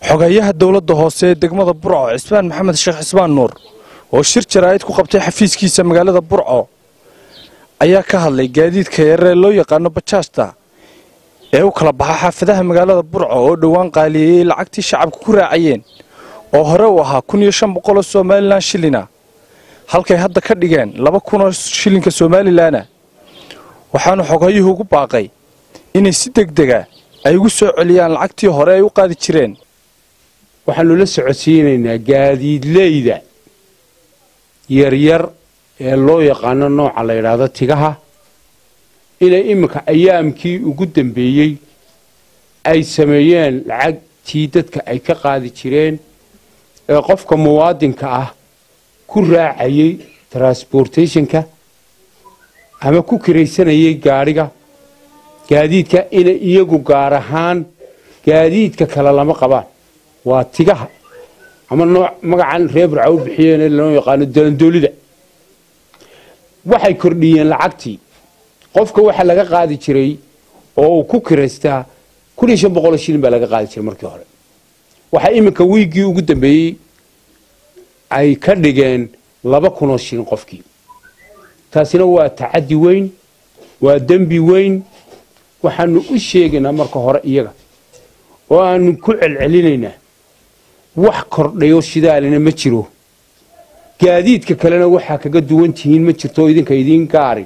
xogeeyaha dowladda hoose ee degmada burco cismaan maxamed sheekh cismaan nuur oo shir jaraa'id ku qabtay xafiiskiisa magaalada burco ayaa ka hadlay gaadiidka yaree loo yaqaano bajaajta ee u kala baxa xaafadaha magaalada burco oo dhowaan qaaliyeeyey lacagtii shacabka ku raacayeen oo hore u ahaa kun iyo shan boqoloo somalilan shilina halkay hadda ka dhigeen laba kunoo shilinka somalilanna waxaanu xogeeyuhu ugu baaqay inay si degdega ay ugu soo celiyaan lacagtii hore ay u qaadi jireen waxaanu la socodsiinaynaa gaadiidleyda yaryar ee loo yaqaano nooca la yidhaahdo tigaha inay iminka ayaamkii ugu dambeeyey ay sameeyeen lacagtii dadka ay ka qaadi jireen ee qofka muwaadinka ah ku raacayay transportationka ama ku kiraysanayay gaadhiga gaadiidka inay iyagu gaar ahaan gaadiidka kale lama qabaan waa tigaha ama nooc magacan reer burca u bixiyeen ee loo yaqaano dalandoolida waxay kordhiyeen lacagtii qofka waxa laga qaadi jiray oo uu ku kiraystaa kun iyo shan boqoloo shilin baa laga qaadi jiray markii hore waxaa iminka wiiggii ugu dambeeyey ay ka dhigeen laba kunoo shilin qofkii taasina waa tacaddi weyn waa dembi weyn waxaanu u sheegaynaa marka hore iyaga oo aanu ku celcelinaynaa wax kordhayo shidaalina ma jiro gaadiidka kalena waxaa kaga duwan tihiin ma jirto oo idinka idiin gaari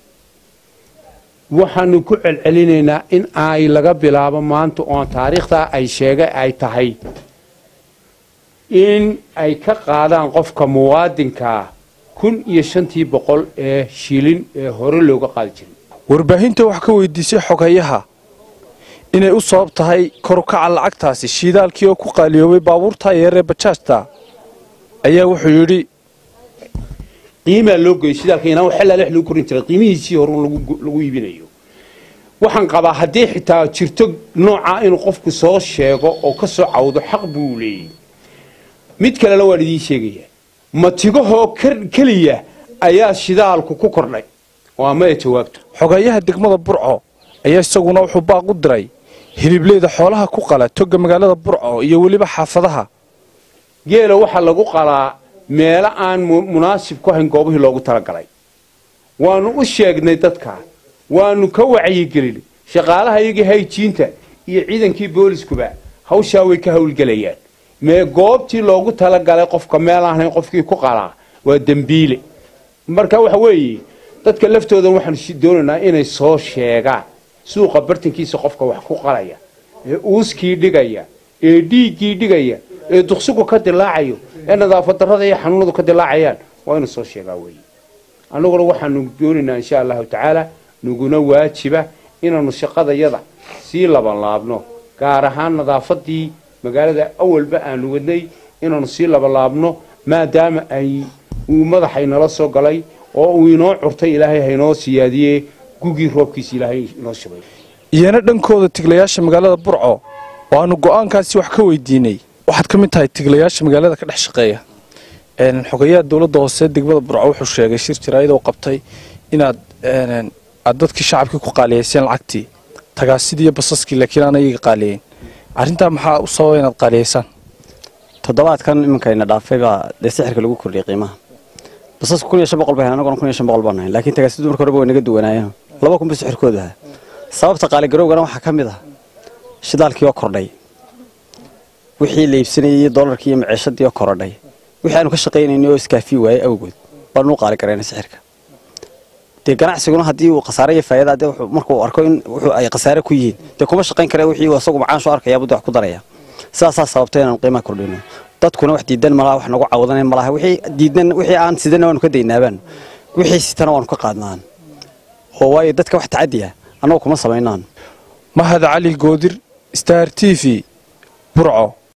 waxaanu ku celcelinaynaa in ay laga bilaabo maanta oon taariikhtaa ay sheegay ay tahay in ay ka qaadaan qofka muwaadinkaa kun iyo shantii boqol ee shilin ee hore looga qaadi jiray warbaahinta wax ka weydiisay xogeeyaha inay u sabab tahay korukaca lacagtaasi shiidaalkii oo ku qaaliyoobay baabuurtaa yeeree bajaajta ayaa wuxuu yidhi qiimaa loo geeyo shidaalka inaan wax xillaa lex lagu korin jiray qiimihiisii hore lagu iibinayo waxaan qabaa haddii xitaa jirto noocaa inuu qofku soo sheego oo ka soo cawdo xaq buu leeyey mid kalena waan idiin sheegayaa matigahoo keliya ayaa shidaalku ku kordhay oo amaya jawaabto xogeeyaha degmada burco ayaa isaguna wuxuu baaq u diray hilibleyda xoolaha ku qala toga magaalada burco iyo weliba xaafadaha geela waxaa lagu qalaa meelo aan munaasib ku hayn goobihii loogu talagalay waanu u sheegnay dadka waanu ka wacyigelinay shaqaalaha iyagii hayjiinta iyo ciidankii booliskuba hawshaa way ka howlgelayaan mee goobtii loogu talagalay qofka meel ahayn qofkii ku qalaa waa dembiile marka waxa weeye dadka laftoodan waxaanu doonaynaa inay soo sheegaan suuqa bartankiisa qofka wax ku qalaya ee uuskii dhigaya ee dhiiggii dhigaya ee duqsigu ka dilaacayo ee nadaafad darrada iyo xanuunadu ka dilaacayaan waa inuu soo sheegaa weeye annaguna waxaanu doonaynaa insha allahu tacaala naguna waajiba inaanu shaqadayada sii labanlaabno gaar ahaan nadaafadii magaalada awalba aanu wadnay inaanu sii labanlaabno maadaama ay uu madaxay nala soo galay oo uu inoo curtay ilaahay haynoo siyaadiyee gugii roobkiisa ilaahay inoo shubay iyana dhankooda tiglayaasha magaalada burco oo aanu go'aankaasi wax ka weydiinay waxaad ka mid tahay tiglayaasha magaalada ka dhex shaqeeya xogeeyaha dowladda hoose degmada burco wuxuu sheegay shir jaraa'id oo qabtay inaad aad dadkii shacabkii ku qaaliyayseen lacagtii tagaasidii iyo basaskii laakiin aan iyaga qaaliyeyn arrintaa maxaa u sababa inaad qaaliyaysaan toddobaadkan iminkayna dhaafay baa dee sixirka lagu kordhiyay qiimaha basasku kun iyo shan boqol bay hayn anaguna kun iyo shan boqol baan hayn laakiin tagaasidu marka horeba way naga duwanaayeen laba kun ba sixirkoodu ahaa sababta qaaligarowgana waxaa ka mid ah shidaalkii oo kordhay wixii la iibsanayay doolarkii iyo maciishadii oo korodhay wixii aanu ka shaqaynaynay oo iskaafii waayey awgood baanu u qaali garaynay sixirka dee ganacsiguna haddii uu khasaare iyo faayada dee markuu arko in wuxuu ay khasaare ku yihiin dee kuma shaqayn kara wixii isagu macaan soo arkaya buu wax ku daraya sidaasaa sababtay inaanu qiimaha kordhino dadkuna wax diidan malaha wax nagu cawdanan malaha wixii diidan wixii aan sidana waanu ka daynaabaan wixii sitana waanu ka qaadnaan oo waayo dadka wax tacadi ah annagu kuma samaynaan mahad cali goodir star t v burco